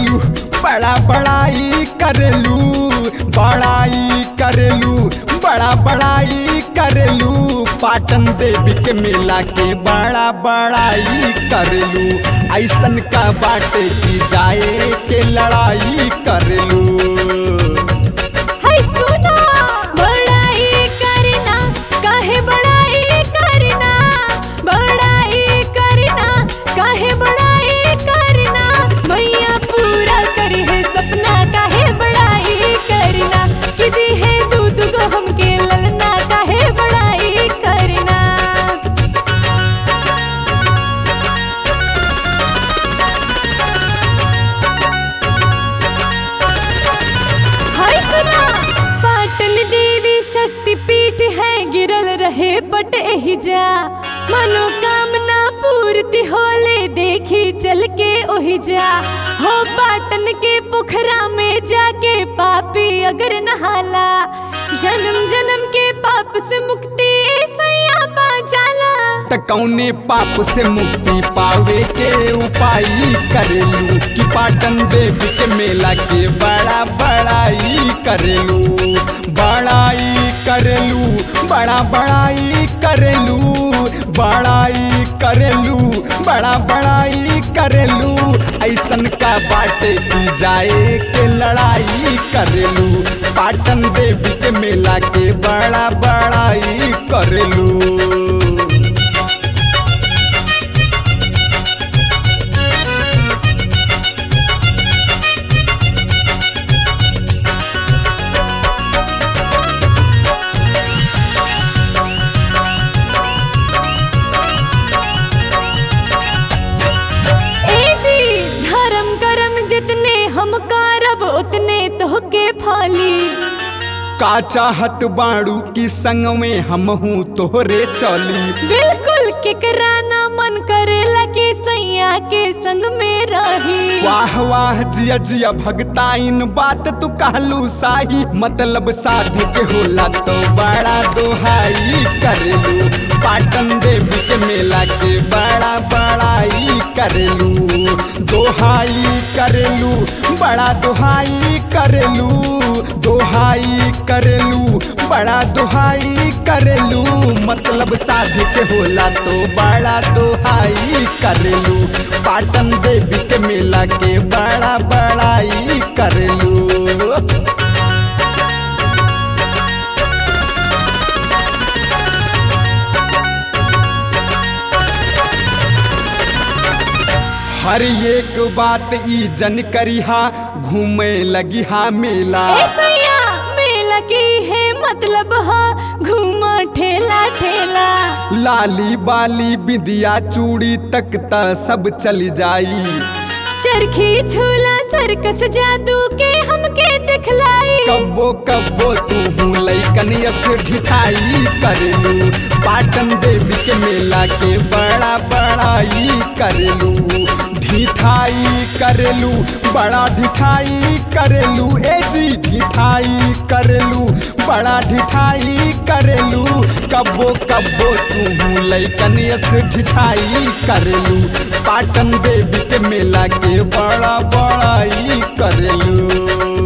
करेलू बड़ा बड़ाई करेलू बड़ाई करेलू बड़ा बड़ाई करेलू पाटन देवी के मेला के बड़ा बड़ाई करेलू ऐसन का बाटे की जाए के लड़ाई करेलू हाय सुना बड़ाई करना काहे बड़ाई करना बड़ाई करना काहे बड़ाई करना मैया पूरा करी है सपना काहे बड़ाई करना कि दी है दूध को हमके ललना काहे बड़ाई करना हाय सुना पाटन देवी शक्ति पीठ है गिरल रहे बट एही जा मनोकामना पूर्ति होले देखी चल के ओही जा हो पाटन के पोखरा में जाके पापी अगर नहाला जन्म जन्म के पाप से मुक्ति ऐसा पा जाला त कौने पाप से मुक्ति पावे के उपाय करेलू कि पाटन देवी के मेला के बड़ा बड़ाई करेलू बड़ाई करेलू बड़ा बड़ाई करेलू बड़ाई करेलू बड़ा बड़ाई करेलू ऐसन का बाटे की जाए के लड़ाई करेलू पाटन देवी के मेला के बड़ा बड़ाई करेलू ए जी धर्म कर्म जितने हम करब उतने तोहके फाली का चाहत बाड़ू की संग में हम हूँ तोहरे चली बिल्कुल केकरा ना मन करेला कि सैया के संग में रही वाह वाह जिया जिया भगता इन बात तू कहलू साही मतलब साधु के होला तो बड़ा दोहाई करेलू पाटन देवी के मेला के बड़ा बड़ाई करेलू दोहाई करेलू बड़ा दोहाई करेलू दोहाई करेलू बड़ा दोहाई करेलू मतलब साधु के होला तो बड़ा दोहाई करेलू पाटन देवी के मेला के बड़ा बड़ाई करेलू हर एक बात ई जन करिहा घूमे लगी हा मेला ए सैया मेला की है मतलब हा घूमा ठेला ठेला लाली बाली बिदिया चूड़ी तक त सब चल जाई चरखी झूला सर्कस जादू के हमके दिखलाई कब्बो कब्बो तू हूँ लैकन यस ढिठाई करेलू पाटन देवी के मेला के बड़ा बड़ाई करेलू ढिठाई करेलू बड़ा ढिठाई करेलू ए जी ढिठाई करेलू बड़ा ढिठाई करेलू कब्बो कब्बो तू हूँ लैकन यस ढिठाई करेलू पाटन देवी के मेला के बड़ा बड़ाई करेलू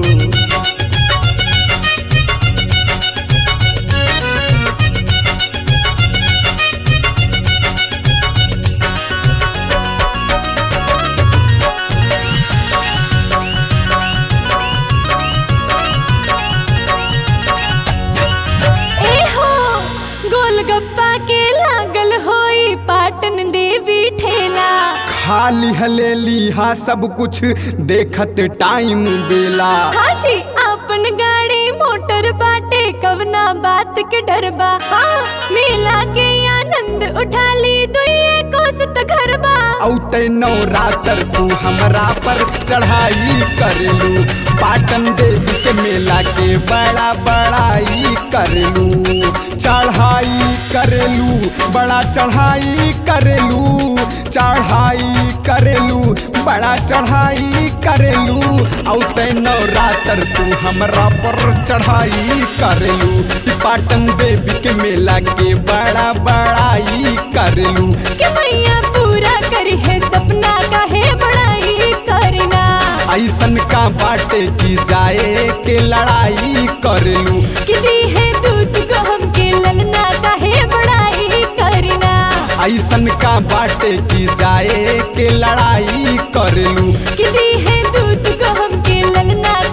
ए हो गोलगप्पा के लागल होई पाटन देवी ठेला खाली हलेली हा सब कुछ देखत टाइम बेला हाजी अपन गाड़ी मोटर बाटे कवना बात के डरबा हाँ मेला के आनंद उठा ली दुइये कोसत घरबा औते नवरात्र तू हमरा पर चढ़ाई करेलू पाटन देवी के मेला के बड़ा बड़ाई करेलू चढ़ाई करेलू बड़ा चढ़ाई करेलू चढ़ाई करेलू बड़ा चढ़ाई करेलू औते नवरात्र तू हमरा पर चढ़ाई करेलू पाटन देवी के मेला के बड़ा बड़ाई करेलू कि मैया पूरा करी है सपना काहे बड़ाई करना बाटे की जाए के लड़ाई करलू कि दी है दूध को हमके ललना काहे बड़ाई करना ऐसन का बाटे की जाए के लड़ाई करलू कि दी है दूध को हमके ललना